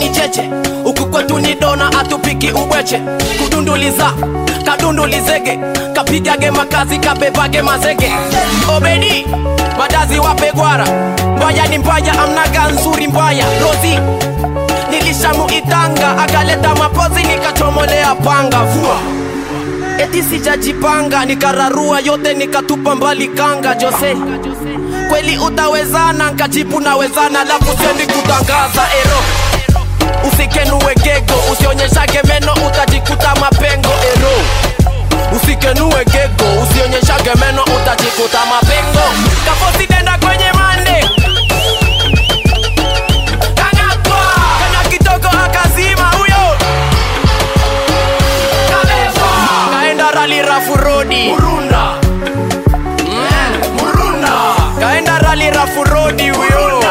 ni cheche huku kwetu ni dona atupiki ubweche kudunduliza kadundulizege kapigage makazi kabebage mazege obedi madazi wape gwara mbaya ni mbaya amnaga nzuri mbaya rozi nilishamuitanga akaleta mapozi nikachomolea panga vua eti sijajipanga nikararua yote nikatupa mbali kanga jose kweli utawezana nkajibu nawezana lafu sendi kutangaza ero usikenue gego usionyeshage meno utajikuta mapengo ero usikenue gego usionyeshage meno utajikuta mapengo kafosidenda kwenye mande kang'atwa kanya kidogo akazima huyo kabebwa kaenda rali rafu rodi murunda murunda kaenda rali rafu rodi huyo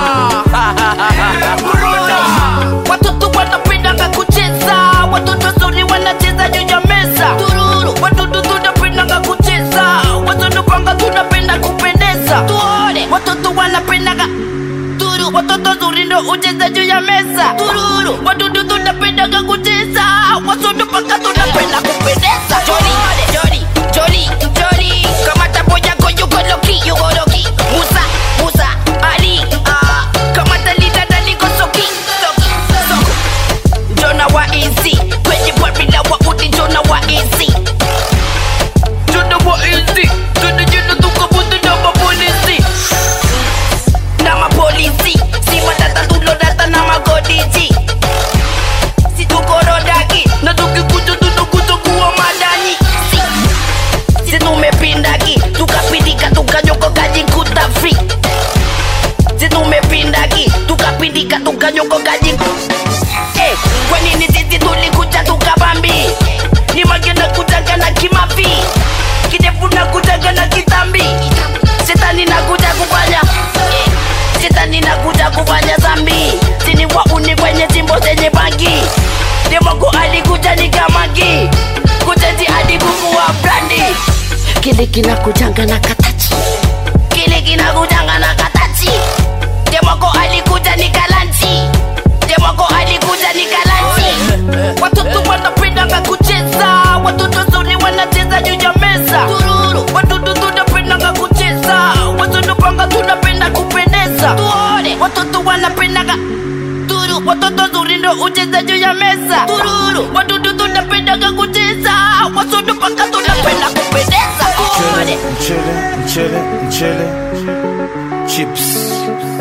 watoto wanapendanga kucheza watoto zuri wanacheza juu ya meza tururu watoto tunapendanga kucheza watoto panga tunapenda kupendeza tuone watoto wanapendanga turu watoto zuri ndo ucheza juu ya meza tururu watoto tunapendanga kucheza watoto panga tunapenda kupendeza joli joli joli joli kama tapo yako yuko loki yuko loki musa musa ali ah kama talita daliko soki soki soko Jona wa easy kwenye formula wa udi Jona wa easy Jona wa easy Jona jina tuka buti na mapolisi Na mapolisi Si matata tulo data na magodiji Si tukorodaki Na tukikuja tunakuja kuwa madani Si Si tumepindaki Tukapindika tukanyoko kajikuta free Si tumepindaki Tukapindika tukanyoko kajikuta Eh, kwa nini sisi tulikuja tukabambi ni magena kutaka na kimapi kidefu na kutaka na kitambi shetani na kuja kufanya eh, shetani na kuja kufanya zambi sini wauni kwenye chimbo zenye bangi demoko alikuja ni kamagi kuteji hadi kukuwa brandi kile kinakujanga na katachi kile kinakujanga na katachi demoko alikuja ni kalanchi demoko alikuja ni kalanchi watoto wanapendanga kucheza watoto zuri wanacheza juu ya meza tururu watoto tunapendanga kucheza watoto panga tunapenda kupendeza tuone watoto wanapendanga turu watoto zuri ndo ucheza juu ya meza tururu watoto tunapendanga kucheza watoto panga tunapenda kupendeza tuone mchele mchele mchele chips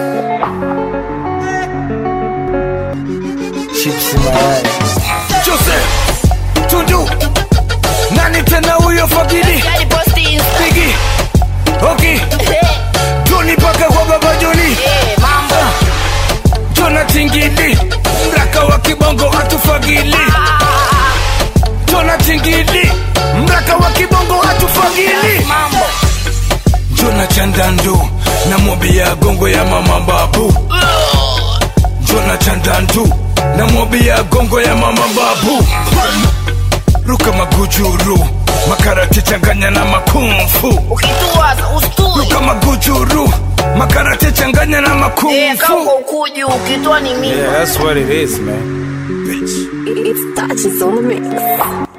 chips mayai Jose Tundu nani tena huyo fagili Yali posti Insta. Bigi Oki Eh, Tony paka kwa baba Joni eh, mambo Jona Tingili mraka wa kibongo atufagili Jona Tingili mraka wa kibongo atufagili mambo Jona Chandandu na mobi ya gongo ya mama babu Jona Chandandu na mobi ya gongo ya mama babu Ruka magujuru makarate changanya na makumfu ukituwaza usturi Ruka magujuru makarate changanya na Eh, kama makumfu uko ukuji ukitwa ni mimi yeah that's what it is man Bitch. It's touches on the mix.